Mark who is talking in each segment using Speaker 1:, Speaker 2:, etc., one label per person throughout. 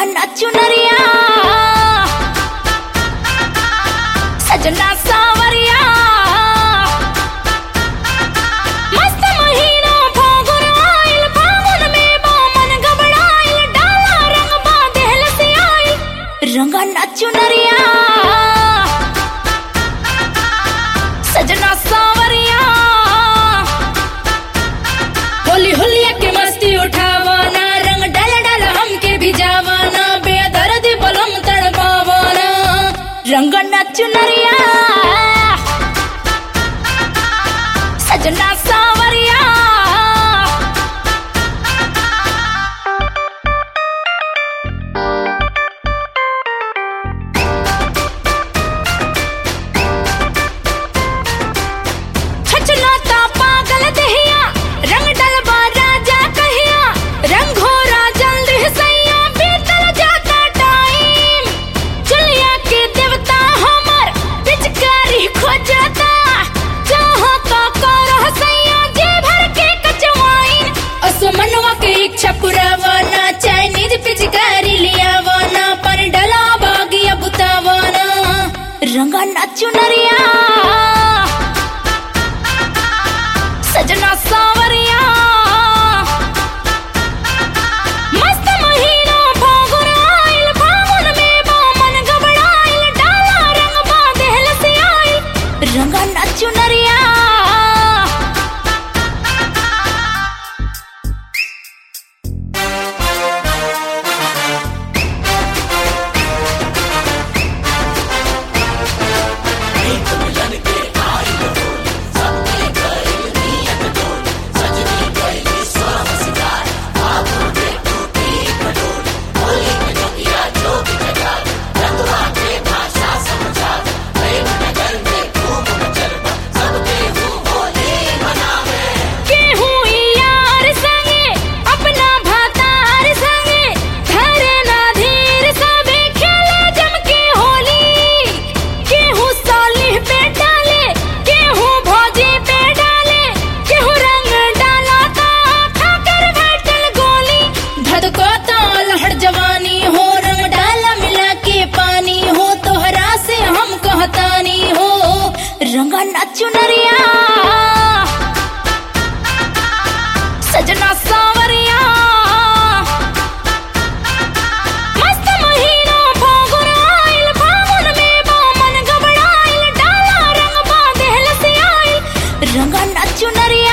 Speaker 1: नचु नरिया सजना सावरिया मस्त महीना फागुन आइल फागुन में बामन घबराइल डाला रंग बांधेल से आइल रंग नचु नरिया सजना सावरिया होली होलिया के मस्ती उठावाना रंग डाल डाल हमके भिजावाना बेदर्द बलम तड़पावाना रंग नचु नरिया सजना सावरिया छछलाता पागल दहिया रंग डलबा राजा कहिया रंग घोरा जल्दी सैया बीतल जाता टाइम चलिया के देवता हमर पिचकारी खोजता जहाँ का करह सैया जे भर के कचवाइन असमनवा के इच्छा पुरावाना चाइनीज पिचकारी लियावाना पर डला बागिया बुतावाना रंगा नाचू नरिया सजना सावरिया मस्त महीना फागुन आइल फागुन में बामन घबराइल डाला रंग बांधेल से आइल रंगा नाचु नरिया केहू यार संगे अपना भातार संगे धरे ना धीर सबे खेले जम के होली केहू सालिह पे डाले केहू भौजी पे डाले केहू रंग डाला ता खाकर बैठल गोली धधको तो लहड़ जवानी हो रंग डाला मिला के पानी हो तोहरा से हम कहतानी हो रंगा नाचू नरिया सजना सावरिया मस्त महीना फागुन आइल फागुन में बामन घबराइल डाला रंग बांधेल से आइल रंगा नाचू नरिया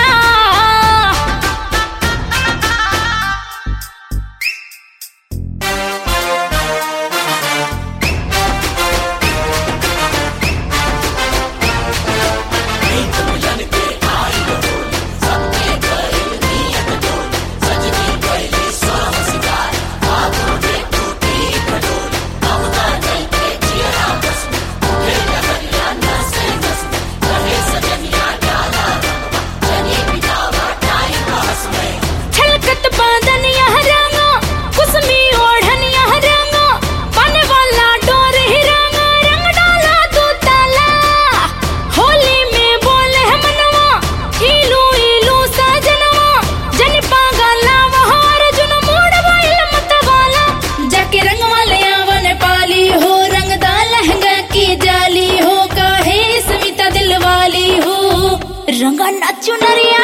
Speaker 1: छलकत बादनिया रंगा कुसमी ओढ़निया रंगा पाने वाला डोर ही रंगा रंग डाला तू ताला होली में बोले है मनवा इलू इलू सजनवा जन पागला वहार जुन मोड़ वाइल मत वाला जाके रंग वाले आवन पाली हो रंग दा लहंगा की जाली हो काहे स्मिता दिल वाली हो रंगा नाचू नरिया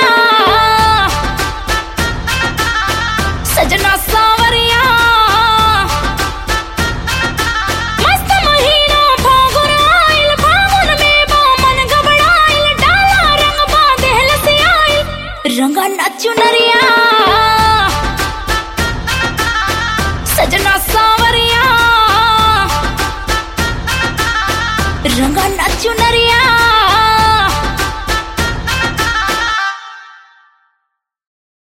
Speaker 1: सजना सावरिया मस्त महीना फागुन आइल फागुन में बामन घबराइल डाला रंग बांधेल से आइल रंगा नाचू नरिया सजना सावरिया रंगा नाचू नरिया